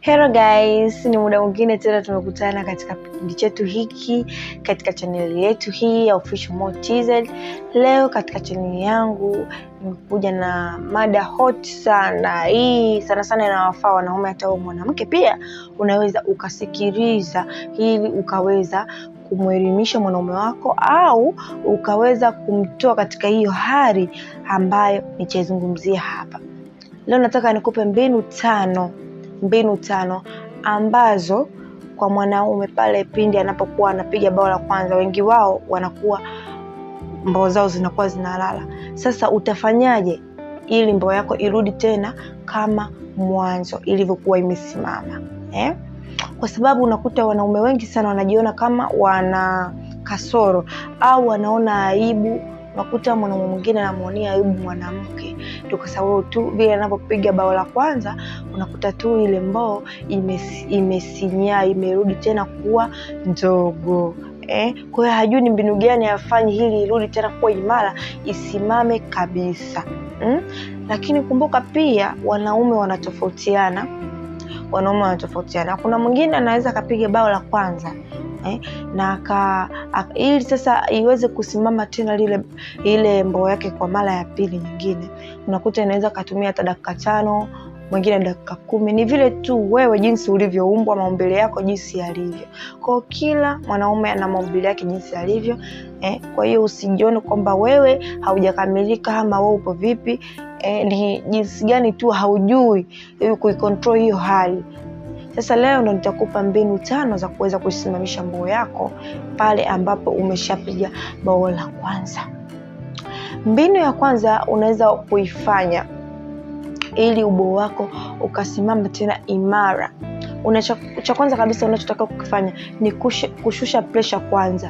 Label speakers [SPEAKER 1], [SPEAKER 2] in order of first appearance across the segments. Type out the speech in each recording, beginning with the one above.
[SPEAKER 1] Hello guys, ni muda mwingine tena tumekutana katika kipindi chetu hiki katika chaneli yetu hii ya Official Mo TZ. Leo katika chaneli yangu nimekuja na mada hot sana. Hii sana sana inawafaa wanaume, hata wewe mwanamke pia unaweza ukasikiliza ili ukaweza kumwelimisha mwanaume wako au ukaweza kumtoa katika hiyo hali ambayo nitaizungumzia hapa. Leo nataka nikupe mbinu tano mbinu tano ambazo kwa mwanaume pale pindi anapokuwa anapiga bao la kwanza, wengi wao wanakuwa mbao zao zinakuwa zinalala. Sasa utafanyaje ili mbao yako irudi tena kama mwanzo ilivyokuwa imesimama eh? Kwa sababu unakuta wanaume wengi sana wanajiona kama wana kasoro au wanaona aibu unakuta mwanaume mwingine anamuonea aibu mwanamke ndio kwa sababu tu vile anapopiga bao la kwanza unakuta tu ile mboo imesinyaa imerudi tena kuwa ndogo eh? kwa hiyo hajui ni mbinu gani afanye ili irudi tena kuwa imara isimame kabisa mm? lakini kumbuka pia wanaume wanatofautiana wanaume wanatofautiana kuna mwingine anaweza akapiga bao la kwanza eh, na aka, aka, ili sasa iweze kusimama tena lile ile mboo yake kwa mara ya pili nyingine unakuta inaweza katumia hata dakika tano mwingine dakika kumi ni vile tu wewe jinsi ulivyoumbwa maumbile yako jinsi yalivyo kwao kila mwanaume ana maumbile yake jinsi yalivyo eh, kwa hiyo usijione kwamba wewe haujakamilika ama wewe upo vipi eh, ni jinsi gani tu haujui kuikontrol hiyo hali sasa leo ndo nitakupa mbinu tano za kuweza kuisimamisha mboo yako pale ambapo umeshapiga bao la kwanza. Mbinu ya kwanza unaweza kuifanya ili uboo wako ukasimama tena imara. Una cha kwanza kabisa unachotaka kukifanya ni kushe, kushusha presha kwanza.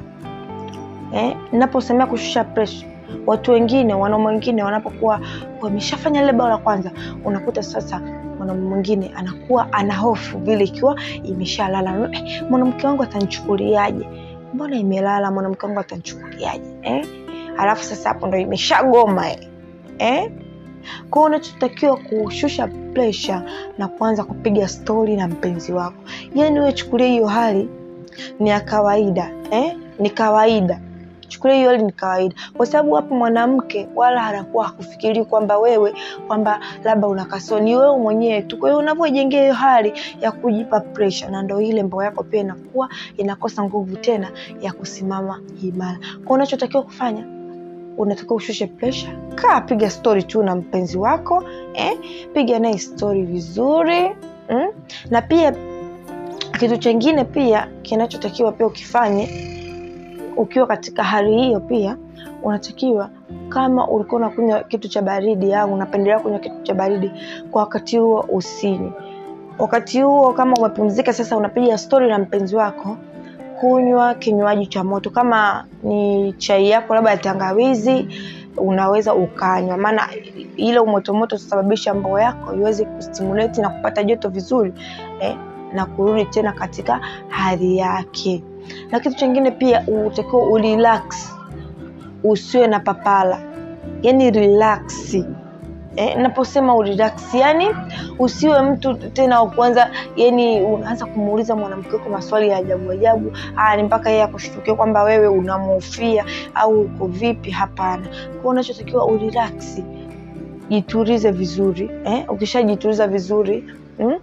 [SPEAKER 1] Eh, ninaposemea kushusha presha watu wengine wanaume wengine wanapokuwa wameshafanya lile bao la kwanza unakuta sasa mwanaume mwingine anakuwa ana hofu vile ikiwa imeshalala eh, mwanamke wangu atanichukuliaje mbona imelala mwanamke wangu atanichukuliaje eh? alafu sasa hapo ndo imeshagoma eh? eh? kwao unachotakiwa kushusha presha na kuanza kupiga stori na mpenzi wako yani wewe chukulia hiyo hali ni ya kawaida eh? ni kawaida chukulia hiyo hali ni kawaida kwa sababu hapo mwanamke wala anakuwa hakufikiri kwamba wewe kwamba labda una kasoro ni wewe mwenyewe tu kwa hiyo unavyojengea hiyo hali ya kujipa pressure na ndo ile mbao yako pia inakuwa inakosa nguvu tena ya kusimama imara kwa unachotakiwa kufanya unatakiwa ushushe pressure kaa piga story tu na mpenzi wako eh? piga naye story vizuri mm? na pia kitu chengine pia kinachotakiwa pia ukifanye ukiwa katika hali hiyo pia unatakiwa kama ulikuwa unakunywa kitu cha baridi au unapendelea kunywa kitu cha baridi kwa wakati huo usinywe wakati huo kama umepumzika sasa unapiga stori na mpenzi wako kunywa kinywaji cha moto kama ni chai yako labda ya tangawizi unaweza ukanywa maana ile umotomoto utasababisha mboo yako iweze kustimulate na kupata joto vizuri eh, na kurudi tena katika hali yake na kitu chingine pia utakiwa urelax usiwe na papala yani relax eh, naposema urelax yani usiwe mtu tena wa kwanza yani unaanza kumuuliza mwanamke wako maswali ya ajabu ajabu ni mpaka yeye akushtukia kwamba wewe unamhofia au uko vipi hapana kwao unachotakiwa urelax jitulize vizuri eh? ukishajituliza vizuri mm?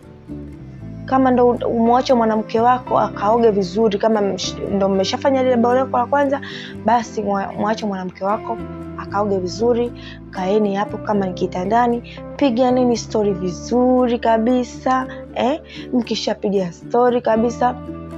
[SPEAKER 1] kama ndo umwache mwanamke wako akaoge vizuri kama ndo mmeshafanya lile bao lako la kwanza basi mwache mwanamke wako akaoge vizuri kaeni hapo kama ni kitandani piga nini stori vizuri kabisa eh? mkishapiga stori kabisa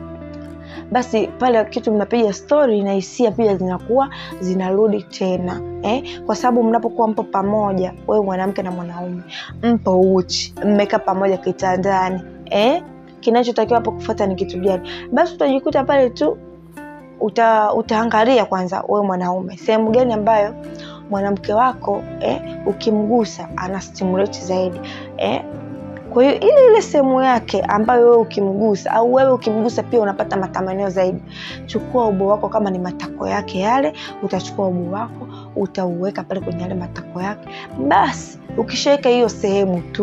[SPEAKER 1] basi pale kitu mnapiga stori na hisia pia zinakuwa zinarudi tena eh? kwa sababu mnapokuwa mpo pamoja wewe mwanamke na mwanaume mpo uchi mmekaa pamoja kitandani eh? kinachotakiwa hapo kufata ni kitu gani basi utajikuta pale tu uta, utaangalia kwanza wewe mwanaume sehemu gani ambayo mwanamke wako eh, ukimgusa ana stimulate zaidi eh, kwa hiyo ile ile sehemu yake ambayo wewe ukimgusa au wewe ukimgusa pia unapata matamanio zaidi chukua ubo wako kama ni matako yake yale utachukua ubo wako utauweka pale kwenye yale matako yake basi ukishaweka hiyo sehemu tu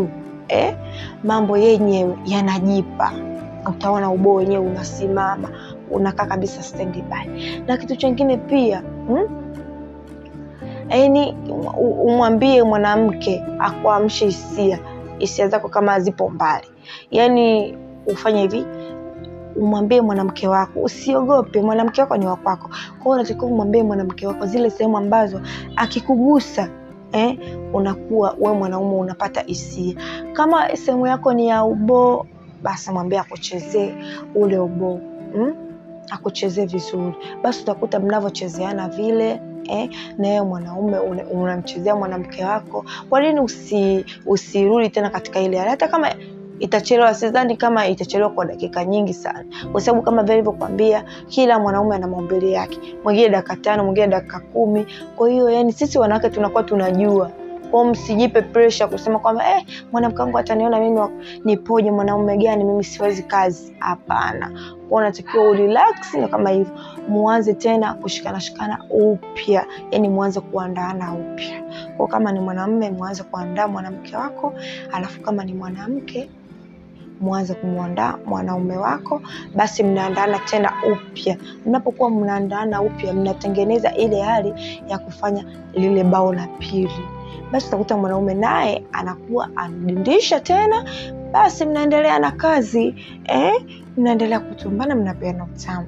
[SPEAKER 1] eh, mambo yenyewe yanajipa utaona uboo wenyewe unasimama unakaa kabisa standby. Na kitu chingine pia hmm? Yaani umwambie mwanamke akuamshe hisia hisia zako kama zipo mbali, yaani ufanye hivi, umwambie mwanamke wako, usiogope, mwanamke wako ni wa kwako. Kwa hiyo unatakiwa umwambie mwanamke wako zile sehemu ambazo akikugusa eh, unakuwa we mwanaume unapata hisia. Kama sehemu yako ni ya uboo, basi mwambie akuchezee ule uboo hmm? akuchezee vizuri, basi utakuta mnavyochezeana vile eh, na yeye mwanaume unamchezea mwanamke wako. Kwa nini usi usirudi tena katika ile hali, hata kama itachelewa? Sidhani kama itachelewa kwa dakika nyingi sana, kwa sababu kama vile nilivyokuambia, kila mwanaume ana maumbile yake, mwingine dakika tano, mwingine dakika kumi. Kwa hiyo yani sisi wanawake tunakuwa tunajua kwao, msijipe presha kusema kwamba eh, mwanamke wangu ataniona mimi nipoje, mwanaume gani mimi, siwezi kazi. Hapana, kwao unatakiwa urelax, na kama hivyo muanze tena kushikana shikana upya, yani muanze kuandaana upya. Kwa kama ni mwanamume, muanze kuandaa mwanamke wako, alafu kama ni mwanamke mwanze kumwandaa mwanaume wako, basi mnaandaana tena upya. Mnapokuwa mnaandaana upya, mnatengeneza ile hali ya kufanya lile bao la pili basi utakuta mwanaume naye anakuwa anadindisha tena, basi mnaendelea na kazi eh? Mnaendelea kutumbana, mnapeana utamu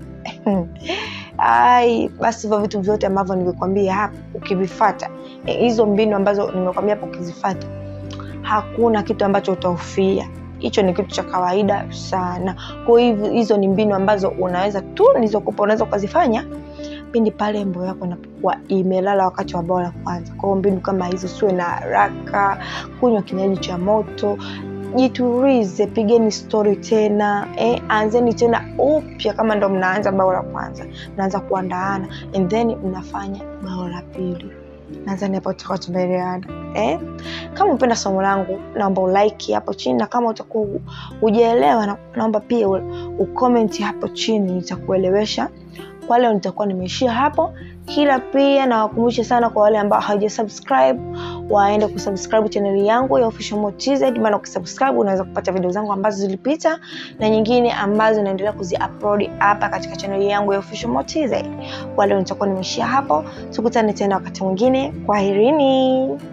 [SPEAKER 1] ai. Basi hivyo vitu vyote ambavyo nimekwambia hapa ukivifata, hizo eh, mbinu ambazo nimekwambia hapa ukizifata, hakuna kitu ambacho utaufia. Hicho ni kitu cha kawaida sana. Kwa hivyo hizo ni mbinu ambazo unaweza tu nilizokupa, unaweza ukazifanya pindi pale mboo yako inapokuwa imelala wakati wa bao la kwanza. Kwa hiyo mbinu kama hizo, siwe na haraka, kunywa kinywaji cha moto, jitulize, pigeni stori tena eh, anzeni tena upya. Kama ndo mnaanza bao la kwanza, mnaanza kuandaana and then mnafanya bao la pili. Nadhani hapo tutakuwa tumeelewana eh? Kama upenda somo langu, naomba ulike hapo chini, na kama utakuwa hujaelewa, naomba pia ukomenti hapo chini, nitakuelewesha kwa leo nitakuwa nimeishia hapo, kila pia nawakumbusha sana kwa wale ambao hawaja subscribe waende kusubscribe chaneli yangu ya Official Mo TZ, maana ukisubscribe unaweza kupata video zangu ambazo zilipita na nyingine ambazo naendelea kuziupload hapa katika chaneli yangu ya Official Mo TZ. Kwa leo nitakuwa nimeishia hapo, tukutane tena wakati mwingine. Kwaherini.